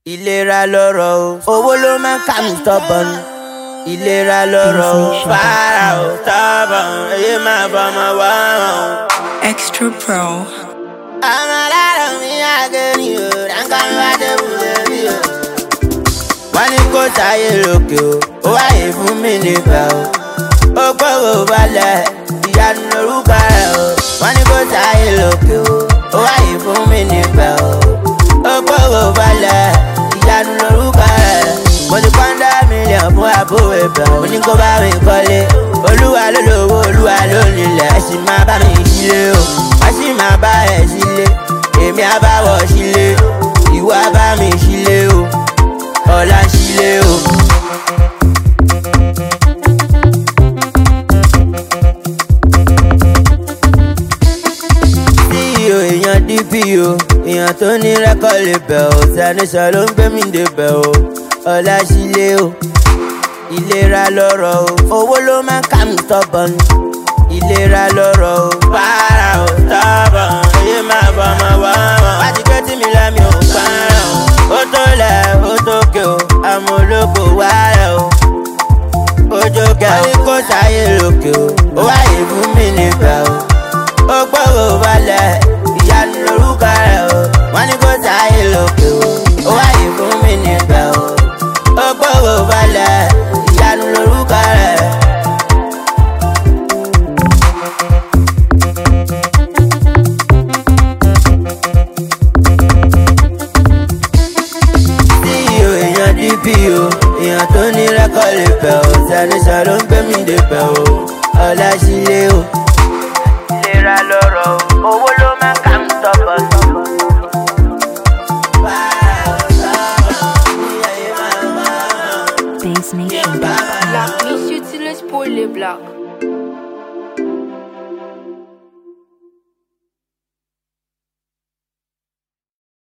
ìlera lọ́rọ̀ o owó ló máa ń kà mí tọ́bọ̀n ìlera lọ́rọ̀ o fara o tọ́bọ̀n èyí máa bọ́mọ wá o. Extra Pro. àwọn aláàrọ̀ mi àgẹ̀rì o ránkà mi wá dé wúlò rí o. wọ́n ní kó sáyé lókè o ó wáyé fún mi níbẹ̀ o. ó gbọ́rọ̀ balẹ̀ ìyanu lórúkọ rẹ̀ o. wọ́n ní kó sáyé lókè o ó wáyé fún mi níbẹ̀ o. ó gbọ́rọ̀ balẹ̀ ìyanu lórúkọ rẹ̀. mo ti pọ́ńdà mílíọ̀nù fún àbúrò ibẹ̀ mo ní kó bá mi kọ́lé. olúwa ló lówó olúwa ló nílẹ̀ ẹ sì máa bá mi sílé o. wọ́n sì máa bá ẹ̀ sílé èmi á bá wọ̀ sílé ìwọ á bá mi sílé o ọ̀la sílé o. ceo èèyàn dpo èèyàn tó ní rẹ́kọ̀d lè bẹ̀ ọ́ sanisọ ló ń gbé mi dé bẹ̀ ọ́ ọ̀la sílé o. ìlera lọ́rọ̀ o owó ló máa ń kà mí tọ́bọ̀n ìlera lọ́rọ̀ o para o tọ́bọ̀n èyí máa bọ̀ ọmọ wá wọn. wá ti gbé tí mi lẹ́mi ò parọ́ ó tó lẹ̀ ó tó ké o àmọ́ olóko wá rẹ̀ o ojú kẹ ó ní kó sáyé lókè o ó wáyé fún mi níbẹ̀ o ó gbọ́rọ̀ balẹ̀ ìyanu lórúkọ rẹ̀ o wọ́n ní kó sáyé lókè o ó wáyé fún mi níbẹ̀ o ó gbọ́rọ̀ balẹ̀ ìyanu lórúkọ rẹ̀. ceo èèyàn dpo èèyàn tó ní rẹ́kọ̀d lè bẹ̀ ọ́ sanisọ ló ń gbé mi dé bẹ̀ ọ́ ọ̀la sílé o. ìlera lọ́rọ̀ o owó ló máa ń kà ń tọ́pọ̀ tọ́pọ̀. Bass Nation. Black, miss you till it's poorly black.